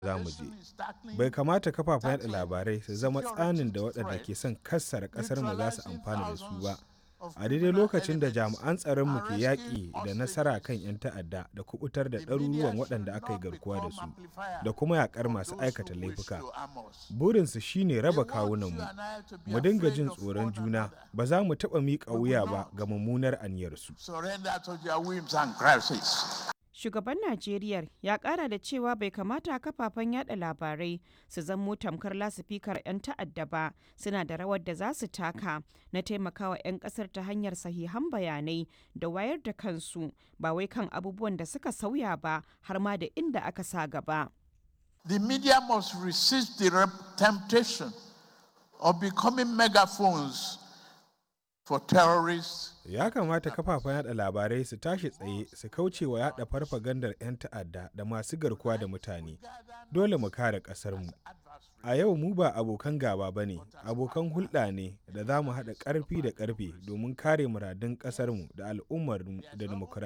za mu je. Bai kamata kafafen yaɗa labarai su zama tsanin da waɗanda ke son kassara ƙasarmu za su amfana da su ba. A daidai lokacin da jami'an tsaronmu ke yaƙi da nasara kan 'yan ta'adda da kuɓutar da ɗaruruwan waɗanda aka yi garkuwa da su da kuma yaƙar masu aikata laifuka. Burinsu shi ne raba kawunanmu. Mu dinga jin tsoron juna ba za mu taɓa miƙa wuya ba ga mummunar aniyarsu. Shugaban Najeriya ya kara da cewa bai kamata kafafen yada labarai su zamo tamkar lasifikar 'yan ta'adda ba suna da rawar da za su taka na taimakawa 'yan kasar ta hanyar sahihan bayanai da wayar da kansu ba wai kan abubuwan da suka sauya ba har ma da inda aka sa gaba. The media must resist the temptation of becoming megaphones for terrorists Ya kamata kafafen yada labarai su tashi tsaye su kauce wa yada farfagandar 'yan ta'adda da masu garkuwa da mutane. Dole mu kare ƙasarmu. A yau mu ba abokan gaba ba ne, abokan hulɗa ne da za mu haɗa ƙarfi da ƙarfe domin kare muradun ƙasarmu da al'ummarmu da dimokuraɗiyya.